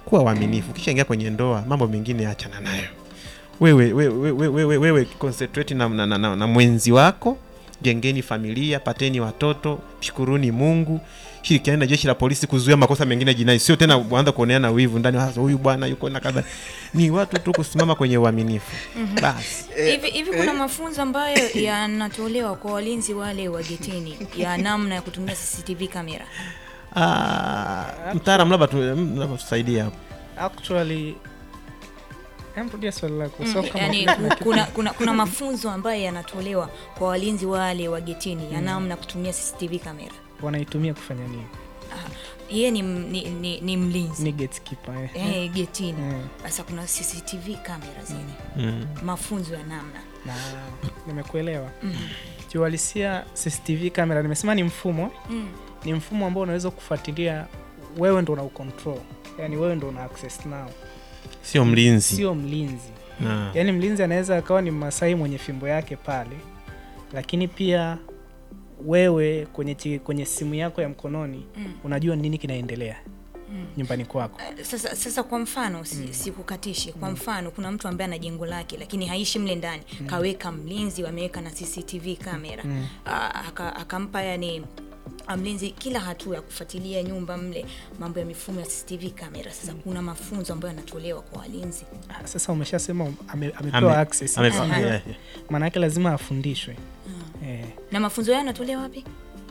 kuwa waaminifu ukishaingia kwenye ndoa mambo mengine achana nayo wewe wewe, wewe, wewe, wewe concentrate na, na, na, na, na mwenzi wako jengeni familia pateni watoto shukuruni mungu shirikiani na jeshi la polisi kuzuia makosa mengine jinai sio tena kuanza kuoneana wivu ndani hasa huyu bwana yuko na kadha ni watu tu kusimama kwenye uaminifu basi hivi hivi kuna mafunzo ambayo yanatolewa kwa walinzi wale wa getini ya namna ya kutumia cctv kamera Ah, mtaalam labda tu- labda tusaidie hapo actually Em, rudia swali lako so kama yani kuna- kuna, kuna, kuna mafunzo ambayo yanatolewa kwa walinzi wale wa getini ya namna ya kutumia cctv kamera wanaitumia kufanya nini yeye ni, m- ni, ni, ni mlinzi ni gatekeeper eh. eh, getini Mm. sasa kuna cctv kamera zile mm. mafunzo ya namna na nimekuelewa kiuhalisia cctv kamera nimesema ni mfumo mm. ni mfumo ambao unaweza kufuatilia wewe ndo una ucontrol yani wewe ndo una access nao sio mlinzi sio mlinzi Na- yaani mlinzi anaweza akawa ni masai mwenye fimbo yake pale lakini pia wewe kwenye, chi- kwenye simu yako ya mkononi Mm. unajua nini kinaendelea Mm. nyumbani kwako Eh, sasa, sasa kwa mfano si, sikukatishi kwa mfano kuna mtu ambaye ana jengo lake lakini haishi mle ndani kaweka mlinzi wameweka na cctv kamera Mm. Ah, aka- akampa yani ah, mlinzi kila hatua ya kufuatilia nyumba mle mambo ya mifumo ya cctv kamera sasa kuna mafunzo ambayo yanatolewa kwa walinzi Ah, sasa umeshasema ame, amepewa Ame- access ame- Aha. yeah, yeah. maana yake lazima afundishwe eh, na mafunzo yao yanatolewa wapi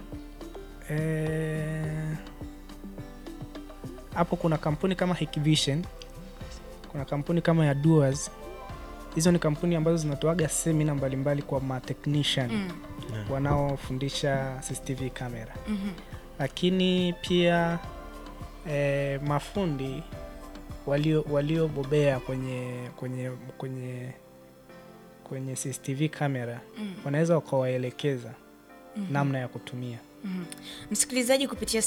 eh, hapo kuna kampuni kama Hikvision, kuna kampuni kama ya Duas. Hizo ni kampuni ambazo zinatoaga semina mbalimbali kwa matechnician mm. wanaofundisha CCTV kamera, mm lakini pia eh, mafundi walio waliobobea kwenye kwenye kwenye kwenye CCTV kamera Mm. wanaweza wakawaelekeza namna ya kutumia. Mhm. msikilizaji kupitia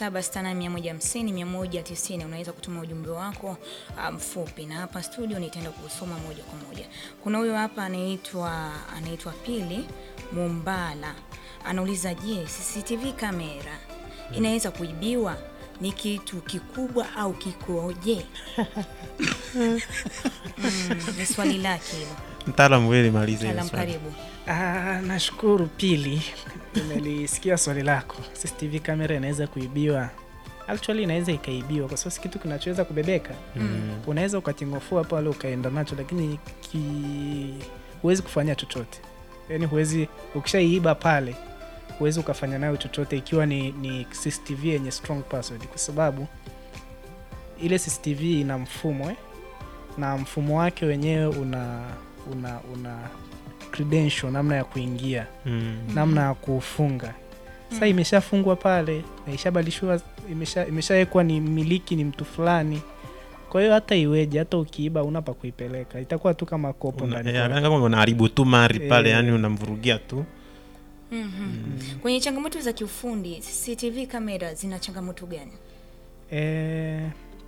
0768150190 unaweza kutuma ujumbe wako ah, mfupi na hapa studio nitaenda kusoma moja kwa moja kuna huyo hapa anaitwa anaitwa pili mumbala anauliza je cctv kamera inaweza kuibiwa ni kitu kikubwa au kikoje mm, ni swali lake hilo mtaalamu wewe malize hilo talam swali. karibu Ah, nashukuru Pili, nimelisikia swali lako. CCTV kamera inaweza kuibiwa? Actually inaweza ikaibiwa kwa sababu si kitu kinachoweza kubebeka. Mm. Unaweza ukatingofua pale ukaenda nacho, lakini ki... huwezi kufanya chochote. Yaani huwezi, ukishaiiba pale huwezi ukafanya nayo chochote ikiwa ni, ni CCTV yenye strong password, kwa sababu ile CCTV ina mfumo eh? na mfumo wake wenyewe una una una credential, namna ya kuingia Mm. namna ya kufunga sasa imeshafungwa pale na ishabadilishwa imesha- imeshawekwa ni miliki ni mtu fulani kwa hiyo hata iweje hata ukiiba una pa kuipeleka itakuwa tu kama kopo Una- ndani eh, kwako. kama unaharibu tu mari pale Eh. yani unamvurugia tu Mhm. kwenye changamoto za kiufundi cctv kamera zina changamoto gani Eh,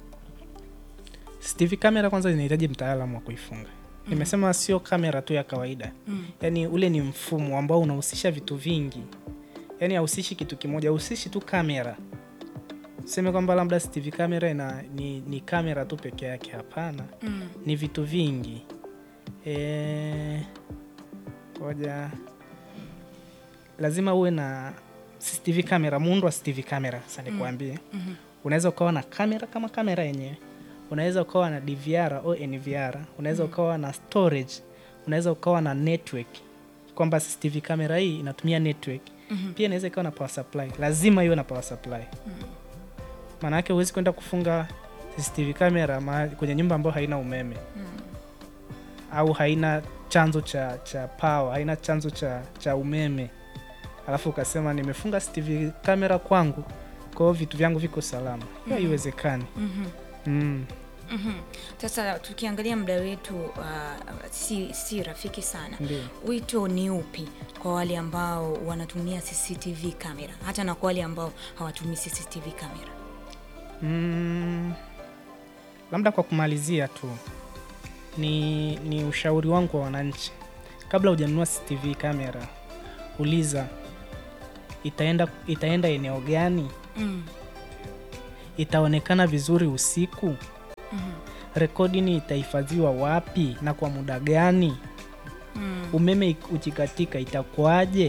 CCTV kamera kwanza inahitaji mtaalamu wa kuifunga nimesema sio kamera tu ya kawaida Mm. yaani ule ni mfumo ambao unahusisha vitu vingi yaani hauhusishi kitu kimoja hauhusishi tu kamera useme kwamba labda CCTV kamera ina, ni, ni kamera tu peke yake hapana Mm. ni vitu vingi Eh, ngoja lazima uwe na CCTV kamera muundo wa CCTV kamera sasa nikuambie Mhm. unaweza ukawa na kamera kama kamera yenyewe unaweza ukawa na DVR au NVR unaweza ukawa na storage unaweza ukawa na network kwamba CCTV kamera hii inatumia network Mhm. pia inaweza ikawa na power supply lazima iwe na power supply maana yake huwezi kwenda kufunga CCTV kamera mahali- kwenye nyumba ambayo haina umeme au haina chanzo cha cha power haina chanzo cha cha umeme alafu ukasema nimefunga CCTV kamera kwangu kwa hiyo vitu vyangu viko salama hiyo haiwezekani Mhm. mm. Mhm. Sasa tukiangalia muda wetu uh, si, si rafiki sana. Ndio. Wito ni upi kwa wale ambao wanatumia CCTV kamera hata na kwa wale ambao hawatumii CCTV kamera? Mm, labda kwa kumalizia tu ni, ni ushauri wangu kwa wananchi, kabla hujanunua CCTV kamera, uliza itaenda, itaenda eneo gani, Mm. itaonekana vizuri usiku, Rekodi itahifadhiwa wapi na kwa muda gani? Umeme ik- ukikatika itakuwaje?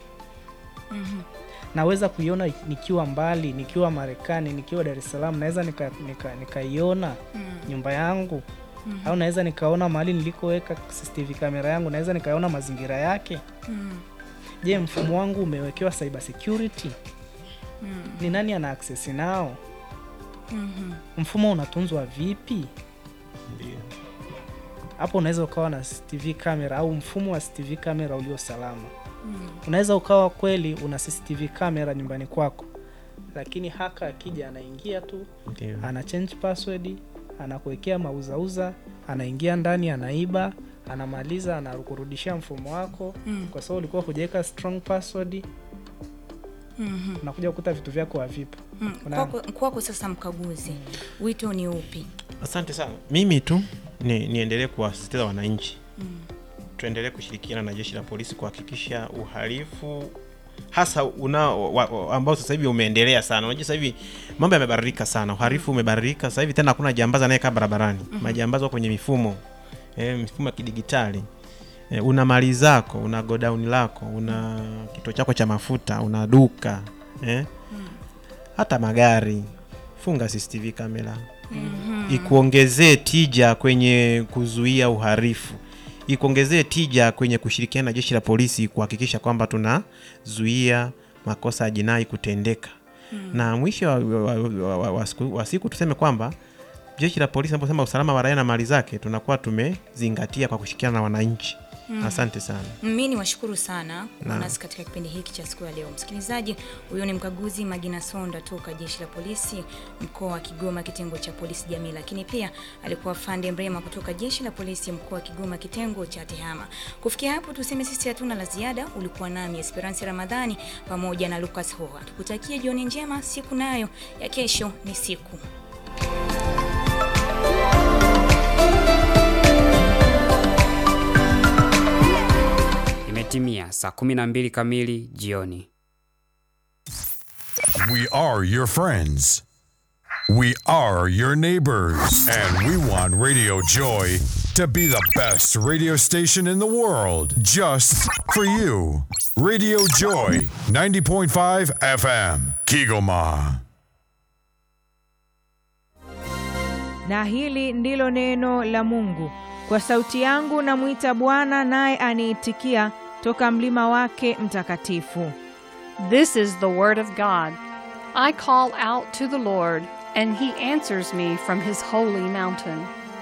Naweza kuiona nikiwa mbali, nikiwa Marekani, nikiwa Dar es Salaam, naweza nikaiona nika, nikaiona nyumba yangu au naweza nikaona mahali nilikoweka CCTV kamera yangu, naweza nikaona mazingira yake. Je, mfumo wangu umewekewa cyber security? Ni nani ana access nao? Mfumo unatunzwa vipi? Hapo unaweza ukawa na CCTV kamera au mfumo wa CCTV kamera ulio salama. Unaweza ukawa kweli una CCTV kamera nyumbani kwako, lakini haka akija anaingia tu Ndio. ana change password, anakuwekea mauzauza, anaingia ndani, anaiba, anamaliza, anakurudishia mfumo wako Mm. kwa sababu ulikuwa hujaweka strong password, Mhm. unakuja kukuta vitu vyako havipo. Mm. Una- Kwako kwako sasa, mkaguzi, wito ni upi? Asante sana. Mimi tu ni, niendelee kuwasisitiza wananchi tuendelee kushirikiana na jeshi la polisi kuhakikisha uhalifu hasa una wa, wa, ambao sasa hivi umeendelea sana. Unajua sasa hivi mambo yamebadilika sana, uhalifu umebadilika sasa hivi, tena hakuna jambazi anayekaa barabarani. Majambazi wako kwenye mifumo eh, mifumo ya kidigitali eh, una mali zako, una godown lako, una kituo chako cha mafuta, una duka eh, hata magari, funga CCTV kamera ikuongezee tija kwenye kuzuia uhalifu, ikuongezee tija kwenye kushirikiana na jeshi la polisi kuhakikisha kwamba tunazuia makosa ya jinai kutendeka. Na mwisho wa, wa, wa, wa, wa, siku, wa siku tuseme kwamba jeshi la polisi naposema usalama wa raia na mali zake tunakuwa tumezingatia kwa kushirikiana na wananchi. Asante sana. Mi ni washukuru sana kuwa Naam. nasi katika kipindi hiki cha siku ya leo. Msikilizaji, huyo ni mkaguzi Magina Sonda toka jeshi la polisi mkoa wa Kigoma, kitengo cha polisi jamii, lakini pia alikuwa Fande Mrema kutoka jeshi la polisi mkoa wa Kigoma, kitengo cha TEHAMA. Kufikia hapo, tuseme sisi hatuna la ziada. Ulikuwa nami Esperance Ramadhani pamoja na Lucas Hoha. Tukutakie jioni njema, siku nayo ya kesho ni siku Imetimia saa 12 kamili jioni. We are your friends. We are your neighbors. And we want Radio Joy to be the best radio station in the world just for you. Radio Joy 90.5 FM, Kigoma. na hili ndilo neno la Mungu. Kwa sauti yangu namwita Bwana, naye aniitikia toka mlima wake mtakatifu. This is the word of God. I call out to the Lord, and he answers me from his holy mountain.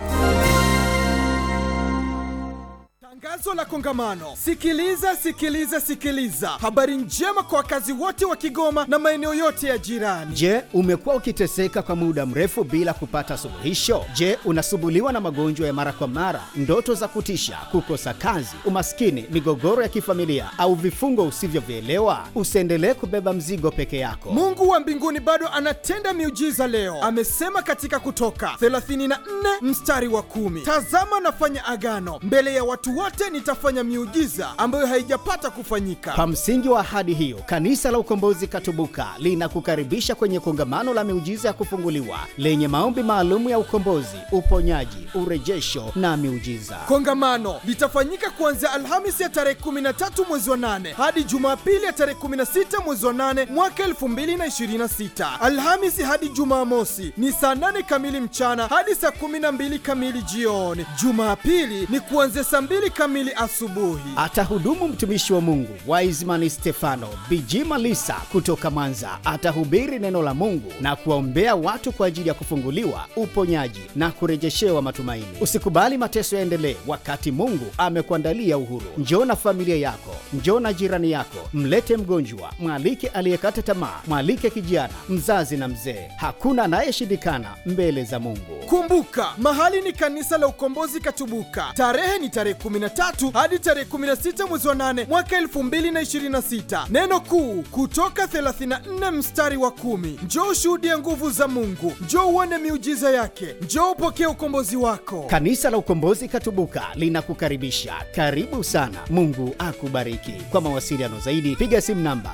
Tangazo la kongamano. Sikiliza, sikiliza, sikiliza. Habari njema kwa wakazi wote wa Kigoma na maeneo yote ya jirani. Je, umekuwa ukiteseka kwa muda mrefu bila kupata suluhisho? Je, unasumbuliwa na magonjwa ya mara kwa mara, ndoto za kutisha, kukosa kazi, umaskini, migogoro ya kifamilia au vifungo usivyovielewa? Usiendelee kubeba mzigo peke yako. Mungu wa mbinguni bado anatenda miujiza leo. Amesema katika Kutoka 34 mstari wa kumi, tazama nafanya agano mbele ya watu wote, nitafanya miujiza ambayo haijapata kufanyika. Kwa msingi wa ahadi hiyo, Kanisa la Ukombozi Katubuka linakukaribisha kwenye kongamano la miujiza ya kufunguliwa lenye maombi maalum ya ukombozi, uponyaji, urejesho na miujiza. Kongamano litafanyika kuanzia Alhamisi ya tarehe 13 mwezi wa 8 hadi Jumapili ya tarehe 16 mwezi wa 8 mwaka 2026. Alhamisi hadi Jumamosi ni saa 8 kamili mchana hadi saa 12 kamili jioni. Jumapili ni kuanzia saa 2 kamili asubuhi. Atahudumu mtumishi wa Mungu Wiseman Stefano Bijima Lisa kutoka Mwanza. Atahubiri neno la Mungu na kuwaombea watu kwa ajili ya kufunguliwa, uponyaji na kurejeshewa matumaini. Usikubali mateso yaendelee wakati Mungu amekuandalia uhuru. Njoo na familia yako, njoo na jirani yako, mlete mgonjwa, mwalike aliyekata tamaa, mwalike kijana, mzazi na mzee. Hakuna anayeshindikana mbele za Mungu. Kumbuka, mahali ni kanisa la Ukombozi Katubuka. Tarehe ni tarehe 13 hadi tarehe 16 mwezi wa 8 mwaka 2026. Neno kuu kutoka 34 mstari wa kumi. Njoo ushuhudie nguvu za Mungu, njoo uone miujiza yake, njoo upokee ukombozi wako. Kanisa la Ukombozi Katubuka linakukaribisha. Karibu sana. Mungu akubariki. Kwa mawasiliano zaidi piga simu namba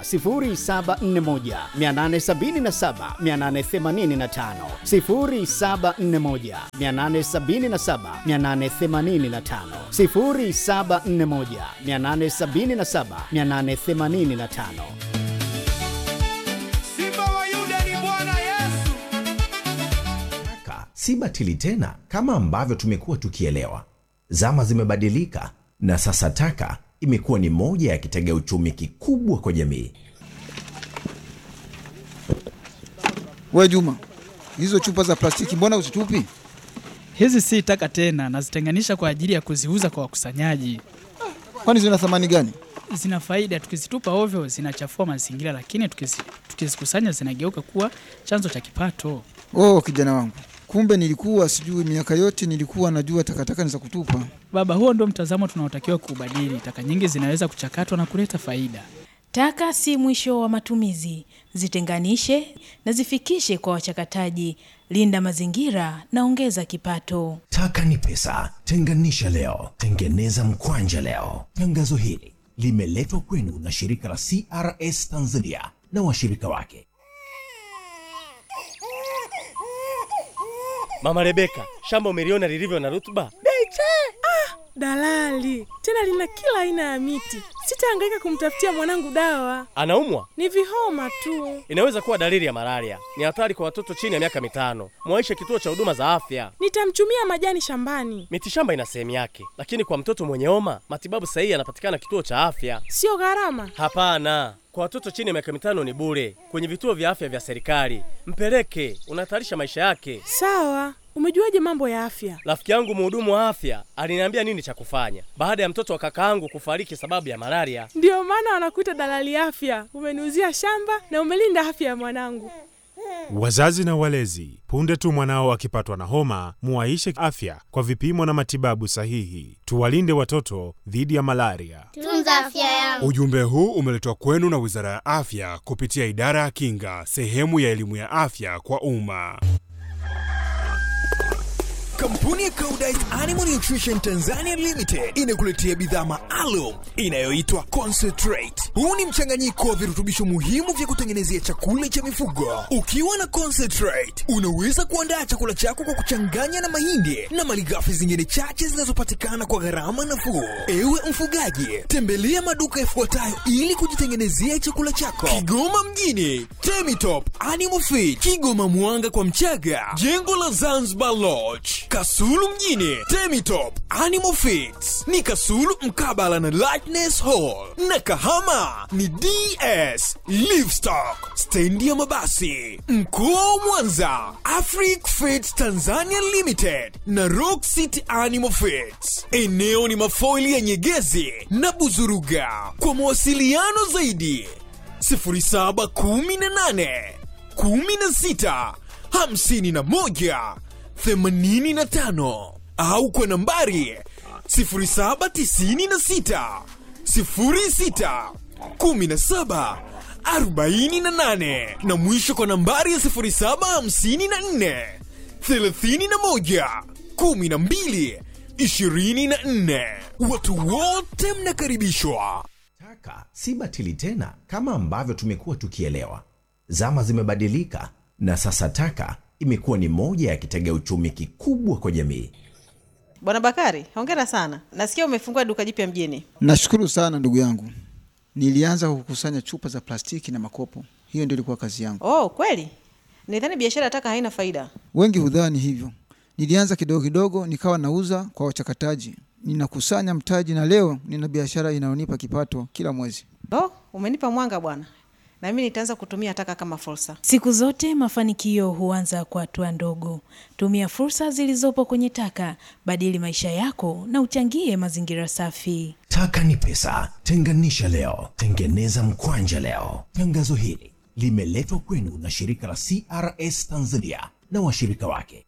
0741 877 885, 0741 0741 877 885 0741 877 885 Simba wa Yuda ni Bwana Yesu. Taka si batili tena kama ambavyo tumekuwa tukielewa. Zama zimebadilika na sasa taka imekuwa ni moja ya kitega uchumi kikubwa kwa jamii. We Juma, hizo chupa za plastiki mbona uzitupi? Hizi si taka tena, nazitenganisha kwa ajili ya kuziuza kwa wakusanyaji. Kwani zina thamani gani? Zina faida, tukizitupa ovyo zinachafua mazingira, lakini tukizi- tukizikusanya zinageuka kuwa chanzo cha kipato. Oh, kijana wangu, kumbe nilikuwa sijui. Miaka yote nilikuwa najua takataka ni za kutupa. Baba, huo ndio mtazamo tunaotakiwa kuubadili. Taka nyingi zinaweza kuchakatwa na kuleta faida. Taka si mwisho wa matumizi. Zitenganishe na zifikishe kwa wachakataji. Linda mazingira na ongeza kipato. Taka ni pesa. Tenganisha leo, tengeneza mkwanja leo. Tangazo hili limeletwa kwenu na shirika la CRS Tanzania na washirika wake. Mama Rebeka, shamba umeliona lilivyo na rutuba? Beche! Ah, dalali tena lina kila aina ya miti. Sitahangaika kumtafutia mwanangu dawa, Anaumwa? ni vihoma tu. Inaweza kuwa dalili ya malaria. Ni hatari kwa watoto chini ya miaka mitano. Mwaishe kituo cha huduma za afya. Nitamchumia majani shambani, Mitishamba ina sehemu yake, lakini kwa mtoto mwenye homa matibabu sahihi yanapatikana kituo cha afya. sio gharama. Hapana, kwa watoto chini ya miaka mitano ni bure kwenye vituo vya afya vya serikali. Mpeleke, unahatarisha maisha yake. Sawa, umejuaje mambo ya afya? Rafiki yangu mhudumu wa afya aliniambia nini cha kufanya baada ya mtoto wa kakaangu kufariki sababu ya malaria. Ndiyo maana wanakuita dalali afya. Umeniuzia shamba na umelinda afya ya mwanangu. Wazazi na walezi, punde tu mwanao akipatwa na homa, muwaishe afya kwa vipimo na matibabu sahihi. Tuwalinde watoto dhidi ya malaria. Tunza afya yangu. Ujumbe huu umeletwa kwenu na Wizara ya Afya kupitia Idara ya Kinga, sehemu ya elimu ya afya kwa umma. Kampuni ya Koudijt Animal Nutrition Tanzania Limited inakuletea bidhaa maalum inayoitwa Concentrate. Huu ni mchanganyiko wa virutubisho muhimu vya kutengenezea chakula cha mifugo. Ukiwa na Concentrate, unaweza kuandaa chakula chako kwa kuchanganya na mahindi na malighafi zingine chache zinazopatikana kwa gharama nafuu. Ewe mfugaji, tembelea maduka yafuatayo ili kujitengenezea chakula chako. Kigoma mjini, Temitop Animal Feed, Kigoma Mwanga kwa Mchaga, jengo la Zanzibar Lodge, Kasulu mjini, Temitop Animal Feeds ni Kasulu mkabala na Lightness Hall, na Kahama ni DS Livestock, stendi ya mabasi. Mkoa wa Mwanza, Afric Feeds Tanzania Limited na Rock City Animal Feeds. Eneo ni mafoili ya Nyegezi na Buzuruga. Kwa mawasiliano zaidi 0718 16 51 85 au kwa nambari 0796 06 17 48 na mwisho kwa nambari ya 0754 31 12 24. Watu wote mnakaribishwa. Taka si batili tena kama ambavyo tumekuwa tukielewa. Zama zimebadilika na sasa taka imekuwa ni moja ya kitega uchumi kikubwa kwa jamii. Bwana Bakari, hongera sana. Nasikia umefungua duka jipya mjini. Nashukuru sana ndugu yangu. Nilianza kukusanya chupa za plastiki na makopo, hiyo ndio ilikuwa kazi yangu. Oh, kweli? Nidhani biashara ya taka haina faida. Wengi hudhani hivyo. Nilianza kidogo kidogo, nikawa nauza kwa wachakataji, ninakusanya mtaji, na leo nina biashara inayonipa kipato kila mwezi. Oh, umenipa mwanga bwana. Na mimi nitaanza kutumia taka kama fursa. Siku zote mafanikio huanza kwa hatua ndogo. Tumia fursa zilizopo kwenye taka, badili maisha yako na uchangie mazingira safi. Taka ni pesa. Tenganisha leo, tengeneza mkwanja leo. Tangazo hili limeletwa kwenu na shirika la CRS Tanzania na washirika wake.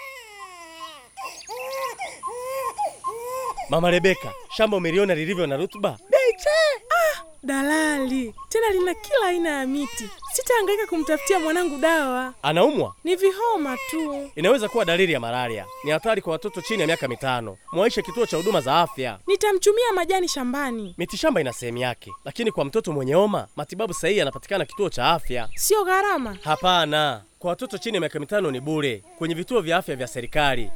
Mama Rebeka, shamba umeliona lilivyo na rutuba? Beche! Ah, dalali tena lina kila aina ya miti. Sitahangaika kumtafutia mwanangu dawa, Anaumwa? ni vihoma tu. Inaweza kuwa dalili ya malaria. Ni hatari kwa watoto chini ya miaka mitano. Mwaishe kituo cha huduma za afya. Nitamchumia majani shambani, Mitishamba ina sehemu yake, lakini kwa mtoto mwenye homa matibabu sahihi yanapatikana kituo cha afya. sio gharama. Hapana, Kwa watoto chini ya miaka mitano ni bure kwenye vituo vya afya vya serikali.